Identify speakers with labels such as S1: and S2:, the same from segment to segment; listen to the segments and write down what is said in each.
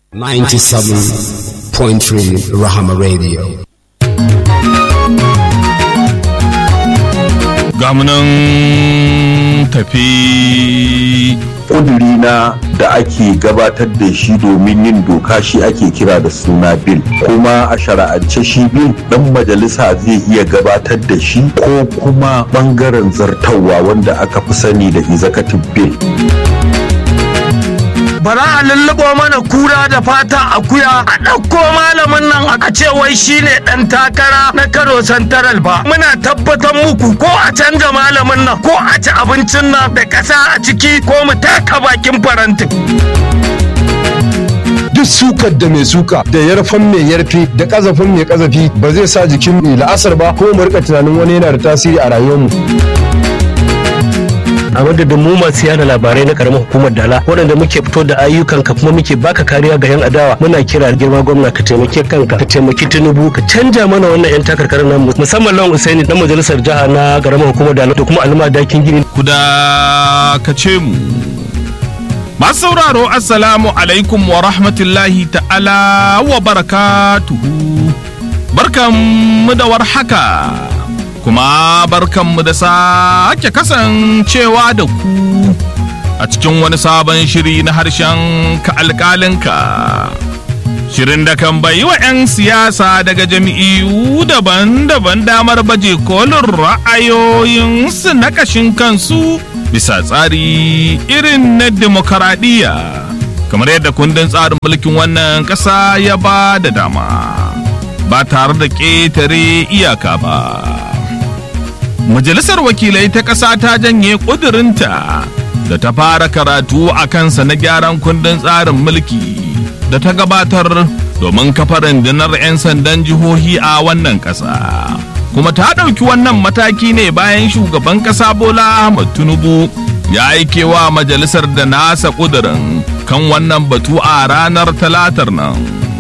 S1: 97.3 Rahama Radio.
S2: gamunan tafi
S3: na da ake gabatar da shi domin yin doka shi ake kira da suna bil kuma a shara'ance shi bil dan majalisa zai iya gabatar da shi ko kuma bangaren zartawa wanda aka fi sani da executive bill
S4: bara a lullubo mana kura da fata akuya a ɗauko malamin nan a ce wai shine ɗan takara na kano santaral ba muna tabbatar muku ko a canza malamin nan ko a ci abincin nan da ƙasa a ciki ko mu taka bakin farantin
S5: duk sukar da mai suka da yarfan mai yarfe da kazafin mai kazafi ba zai sa jikin mai la'asar ba ko mu rika tunanin wani yana da tasiri a rayuwarmu
S6: a madadin mu masu yada labarai na karamar hukumar dala waɗanda muke fito da ayyukan ka kuma muke baka kariya ga yan adawa muna kira girma gwamna ka taimake kanka ka taimaki tinubu ka canja mana wannan yan takarkarar nan musamman lawan usaini dan majalisar jiha na karamar hukumar dala da kuma alma dakin gini
S2: ku da ka ce mu masu sauraro assalamu alaikum wa rahmatullahi ta'ala wa barakatuhu barkanmu da warhaka kuma barkanmu da sake kasancewa da ku a cikin wani sabon shiri na harshen ka alƙalinka shirin da kan bayi wa 'yan siyasa daga jami'u daban-daban damar baje kolin ra'ayoyinsu na kashin kansu bisa tsari irin na demokaradiyya kamar yadda kundin tsarin mulkin wannan ƙasa ya ba da dama ba tare da ƙetare iyaka ba Majalisar wakilai ta ƙasa ta janye ƙudurinta da ta fara karatu a kansa na gyaran kundin tsarin mulki da ta gabatar domin kafa rundunar 'yan sandan jihohi a wannan ƙasa. Kuma ta ɗauki wannan mataki ne bayan shugaban ƙasa Bola Ahmad Tinubu ya aike wa majalisar da nasa ƙudurin kan wannan batu a ranar talatar nan.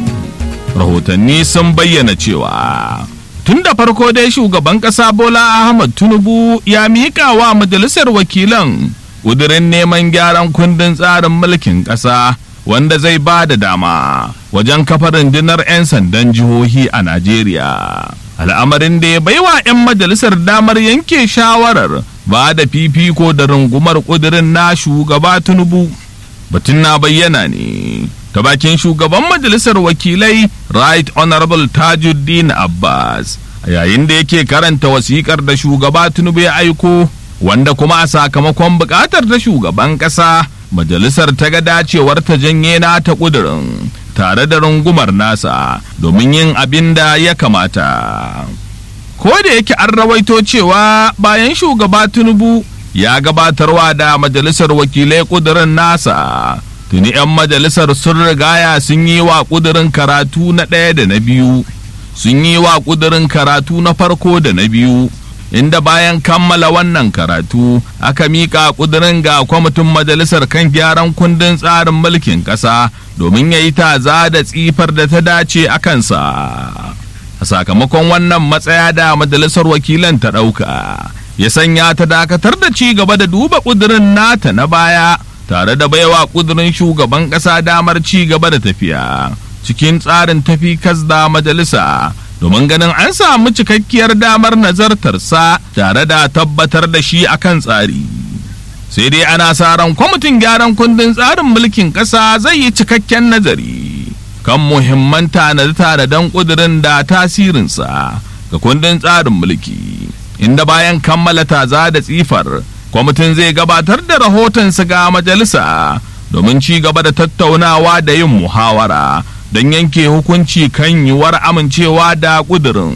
S2: Rahotanni sun bayyana cewa. tun da farko dai shugaban ƙasa bola ahmad tinubu ya miƙa wa majalisar wakilan ƙudurin neman gyaran kundin tsarin mulkin ƙasa wanda zai ba da dama wajen kafa rundunar 'yan sandan jihohi a najeriya al'amarin da ya baiwa 'yan majalisar damar yanke shawarar ba da fifiko da rungumar ƙudurin na shugaba tinubu batun na bayyana ne ta bakin shugaban majalisar wakilai right honorable tajuddin abbas a yayin da yake karanta wasikar da shugaba tinubu ya aiko wanda kuma a sakamakon bukatar ta shugaban kasa majalisar ta ga dacewar ta janye na ta kudurin tare da rungumar nasa domin yin abin da ya kamata ko da yake an rawaito cewa bayan shugaba tinubu ya gabatarwa da majalisar wakilai kudurin nasa tuni 'yan majalisar sun rigaya sun yi wa ƙudurin karatu na ɗaya da na biyu sun yi wa ƙudurin karatu na farko da na biyu inda bayan kammala wannan karatu aka miƙa ƙudurin ga kwamitin majalisar kan gyaran kundin tsarin mulkin ƙasa domin ya yi taza da tsifar da ta dace a kansa a sakamakon wannan matsaya da majalisar wakilan ta ɗauka ya sanya ta dakatar da ci gaba da duba ƙudurin nata na baya tare da baiwa kudurin shugaban ƙasa damar ci gaba da tafiya cikin tsarin tafi da majalisa domin ganin an samu cikakkiyar damar nazartarsa tare da tabbatar da shi akan tsari sai dai ana sa ran kwamitin gyaran kundin tsarin mulkin ƙasa zai yi cikakken nazari kan muhimman tanade-tanaden kudurin da tasirinsa ga kundin tsarin mulki inda bayan kammala taza da tsifar kwamitin zai gabatar da rahotonsa ga majalisa domin ci gaba da tattaunawa da yin muhawara don yanke hukunci kan yiwuwar amincewa da ƙudurin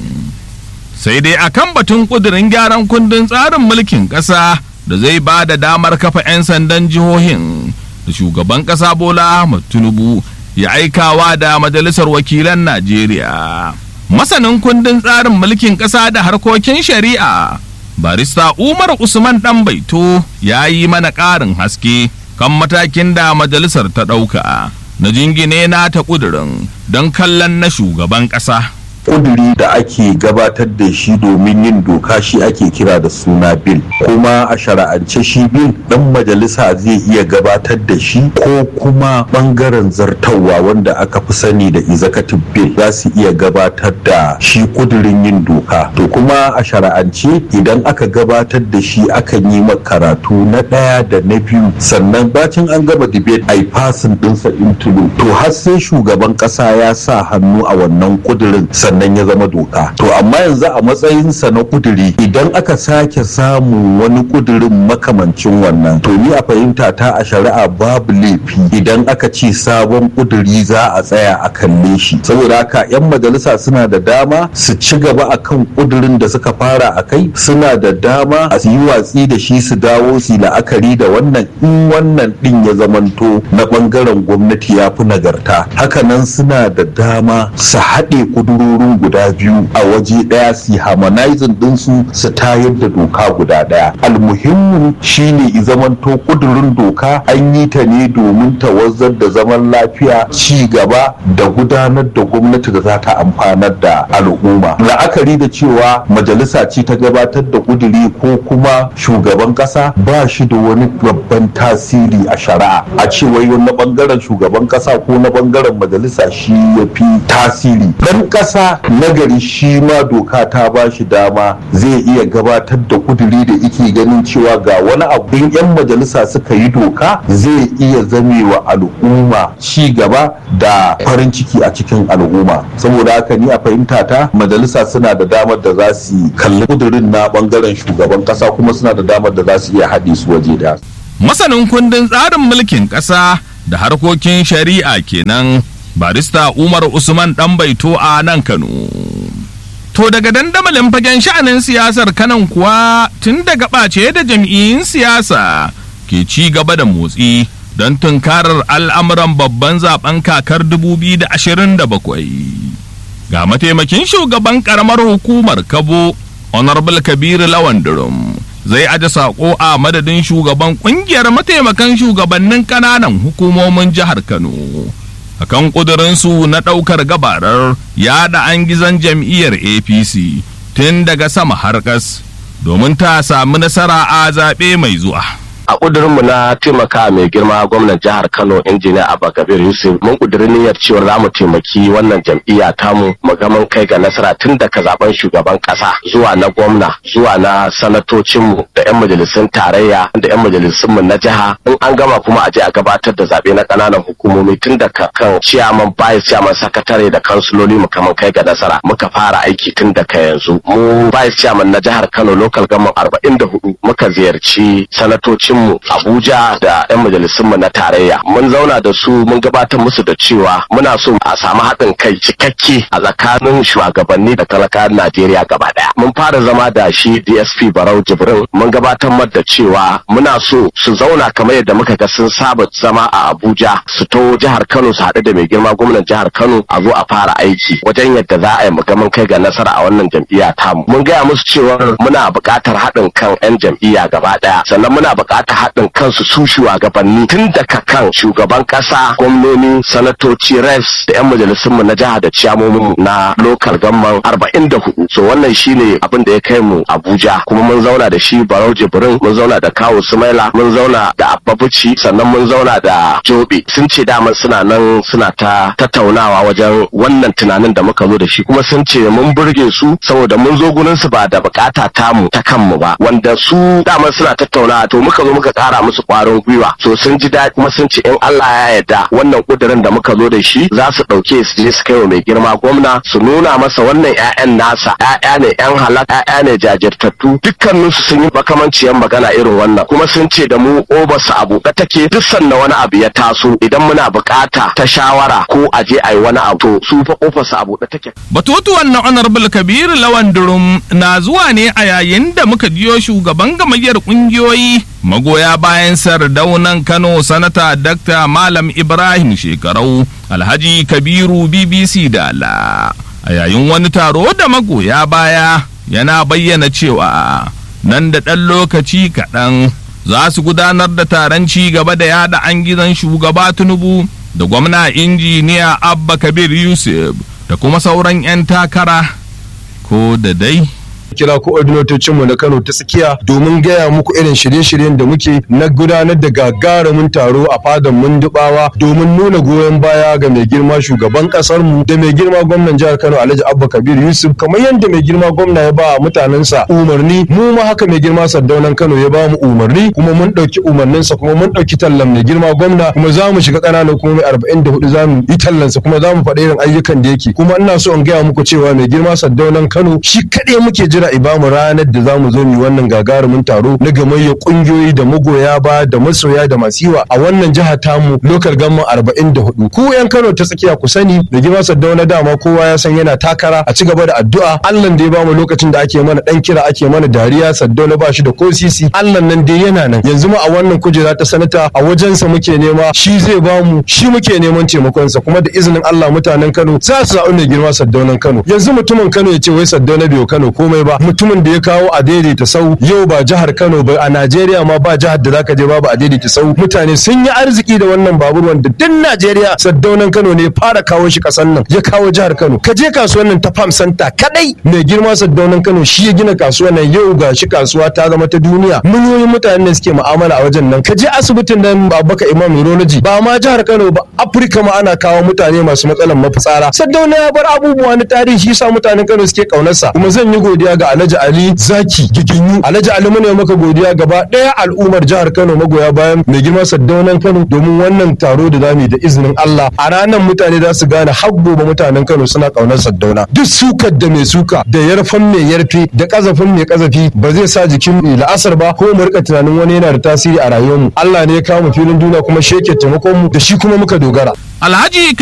S2: sai dai akan batun ƙudurin gyaran kundin tsarin mulkin ƙasa da zai ba da damar kafa 'yan sandan jihohin da shugaban ƙasa bola ahmad tinubu ya aikawa da majalisar wakilan najeriya masanin kundin tsarin mulkin ƙasa da harkokin shari'a barista umar usman dan baito ya yi mana ƙarin haske kan matakin da majalisar ta ɗauka na jingine na ta ƙudurin don kallon na shugaban ƙasa
S3: kuduri da ake gabatar da shi domin yin doka shi ake kira da suna bil kuma a shara'ance shi bil dan majalisa zai iya gabatar da shi ko kuma bangaren zartawa wanda aka fi sani da executive bill za su iya gabatar da shi kudurin yin doka to kuma a shara'ance idan aka gabatar da shi akan yi karatu na ɗaya da na biyu sannan bacin an gaba debate a fasin ɗinsa into to har sai shugaban ƙasa ya sa hannu a wannan kudirin sannan ya zama doka to amma yanzu a matsayinsa na kuduri idan aka sake samun wani kudirin makamancin wannan to ni a fahimta ta a shari'a babu laifi idan aka ce sabon kuduri za a tsaya a kalle shi saboda haka 'yan majalisa suna da dama su ci gaba akan kudirin da suka fara a kai suna da dama a yi watsi da shi su dawo su la'akari da wannan in wannan din ya zamanto na bangaren gwamnati ya fi nagarta hakanan suna da dama su haɗe kudurorin guda biyu a waje ɗaya su harmonizing ɗinsu su tayar da doka guda ɗaya almuhimmin shine i zamanto kudurin doka an yi ta ne domin tawazzar da zaman lafiya ci gaba da gudanar da gwamnati da za ta amfanar da al'umma la'akari da cewa majalisa ce ta gabatar da kuduri ko kuma shugaban kasa ba shi da wani babban tasiri a shari'a a ce wai na bangaren shugaban kasa ko na bangaren majalisa shi ya fi tasiri dan kasa nagari shi ma doka ta ba shi dama zai iya gabatar da kuduri da ike ganin cewa ga wani abin yan majalisa suka yi doka zai iya zamewa al'umma ci gaba da farin ciki a cikin al'umma saboda haka ni a fahimta ta majalisa suna da damar da za su kalli kudurin na bangaren shugaban kasa kuma suna da damar da za su iya haɗe su waje da
S2: masanin kundin tsarin mulkin ƙasa da harkokin shari'a kenan barista umar usman dan baito a nan kano to daga dandamalin fagen sha'anin siyasar kanan kuwa tun daga ɓace da jam'iyyun siyasa ke ci gaba da motsi don tunkarar al'amuran babban zaben kakar 2027 ga mataimakin shugaban karamar hukumar kabo honorable kabiru lawan durum zai aje sako a madadin shugaban kungiyar mataimakan shugabannin kananan hukumomin jihar kano akan kudurinsu na ɗaukar gabarar yada an gizon jam'iyyar apc tun daga sama har ƙas domin ta sami nasara a zaɓe mai zuwa
S7: a ƙudurinmu na taimaka mai girma gwamnan jihar kano injiniya abba kabir yusuf mun ƙudiri niyyar cewa za mu taimaki wannan jam'iyya tamu mu ga mun kai ga nasara tun daga zaben shugaban ƙasa zuwa na gwamna zuwa na sanatocinmu da 'yan majalisun tarayya da 'yan majalisunmu na jiha in an gama kuma a je a gabatar da zaɓe na ƙananan hukumomi tun daga kan ciyaman bayis ciyaman sakatare da kansuloli mu kaman kai ga nasara muka fara aiki tun daga yanzu mu bayis ciyaman na jihar kano local government arba'in da hudu muka ziyarci sanatocin mu Abuja da 'yan majalisunmu na tarayya. Mun zauna da su mun gabatar musu da cewa muna so a samu haɗin kai cikakke a tsakanin shugabanni da talakawan Najeriya gaba ɗaya. Mun fara zama da shi DSP Barau Jibrin mun gabatar mar da cewa muna so su zauna kamar yadda muka ga sun saba zama a Abuja su to jihar Kano su haɗu da mai girma gwamnan jihar Kano a zo a fara aiki wajen yadda za a yi mun kai ga nasara a wannan jam'iyya tamu. Mun gaya musu cewa muna buƙatar haɗin kan 'yan jam'iyya gaba ɗaya sannan muna buƙatar ta haɗin kansu su shugabanni tun daga kan shugaban ƙasa gwamnoni sanatoci reps da 'yan majalisunmu na jiha da ciyamomin na lokal gamman arba'in da hudu so wannan shine abin da ya kai mu abuja kuma mun zauna da shi barau jibrin mun zauna da kawo sumaila mun zauna da abbabuci sannan mun zauna da jobe sun ce dama suna nan suna ta tattaunawa wajen wannan tunanin da muka zo da shi kuma sun ce mun burge su saboda mun zo gurin su ba da bukata tamu ta kanmu ba wanda su dama suna tattaunawa to muka zo muka kara musu kwarin gwiwa so sun ji daɗi kuma sun ce in Allah ya yarda wannan kudirin da muka zo da shi za su ɗauke su je su kai wa mai girma gwamna su nuna masa wannan ƴaƴan nasa ƴaƴa ne ƴan halak ƴaƴa ne jajirtattu dukkanin su sun yi makamanciyar magana irin wannan kuma sun ce da mu oba su abu da take duk sanda wani abu ya taso idan muna bukata ta shawara ko a je a yi wani abu to su fa kofar su abu da take
S2: batutuwan na honorable kabir lawan durum na zuwa ne a yayin da muka jiyo shugaban gamayyar kungiyoyi magoya bayan sardaunan kano sanata dakta malam ibrahim shekarau alhaji kabiru bbc dala a yayin wani taro da magoya baya yana bayyana cewa nan da ɗan lokaci kaɗan za su gudanar da taron ci gaba da yada an gizon shugaba tinubu da gwamna injiniya abba kabir yusuf da kuma sauran 'yan takara ko da dai
S5: kira mu na Kano ta tsakiya domin gaya muku irin shirye-shiryen da muke na gudanar da gagarumin taro a fadan mundubawa domin nuna goyon baya ga mai girma shugaban kasar mu da mai girma gwamnan jihar Kano Alhaji Abba Kabir Yusuf kamar yadda mai girma gwamna ya ba mutanensa umarni mu ma haka mai girma Saddaunan Kano ya ba mu umarni kuma mun dauki umarninsa kuma mun dauki tallan mai girma gwamna kuma za mu shiga ƙananan kuma mai 44 za mu yi tallansa kuma za mu faɗi irin ayyukan da yake kuma ina so in gaya muku cewa mai girma Saddaunan Kano shi kaɗai muke jira jira ibamu ranar da zamu zo mu wannan gagarumin taro na gamayya kungiyoyi da magoya ba da masoya da masiwa a wannan jiha tamu lokal gamman 44 ku yan Kano ta tsakiya ku sani da gima Saddauna dama kowa ya san yana takara a ci gaba da addu'a Allah da ya bamu lokacin da ake mana dan kira ake mana dariya Saddauna ba shi da ko sisi Allah nan dai yana nan yanzu ma a wannan kujera ta sanata a wajensa muke nema shi zai bamu shi muke neman taimakonsa kuma da izinin Allah mutanen Kano za su zaɓi mai girma Saddaunan Kano yanzu mutumin Kano ya ce wai Saddauna bai Kano komai ba mutumin da ya kawo a daidaita sau yau ba jihar Kano ba a Najeriya ma ba jihar da zaka je babu a daidaita sau mutane sun yi arziki da wannan babur wanda duk Najeriya Saddaunan Kano ne fara kawo shi kasan nan ya kawo jihar Kano ka je kasuwar nan ta Farm Center kadai mai girma Saddaunan Kano shi ya gina kasuwar nan yau ga shi kasuwa ta zama ta duniya miliyoyin mutane ne suke mu'amala a wajen nan ka je asibitin nan Babaka Imam Urology ba ma jihar Kano ba Afirka ma ana kawo mutane masu matsalan mafitsara Saddauna ya bar abubuwa na tarihi shi yasa mutanen Kano suke kaunarsa kuma zan yi godiya ga Alhaji Ali Zaki Giginyu Alhaji Ali mune maka godiya gaba ɗaya al'ummar jihar Kano magoya bayan mai girma Saddaunan Kano domin wannan taro da zamu yi da izinin Allah a ranar mutane za su gane har gobe mutanen Kano suna kaunar Saddauna duk sukar da mai suka da yarfan mai yarfe da kazafin mai kazafi ba zai sa jikin mu la'asar ba ko mu rika tunanin wani yana da tasiri a rayuwarmu Allah ne ya kawo mu filin duniya kuma shi yake taimakon mu da shi kuma muka dogara
S2: Alhaji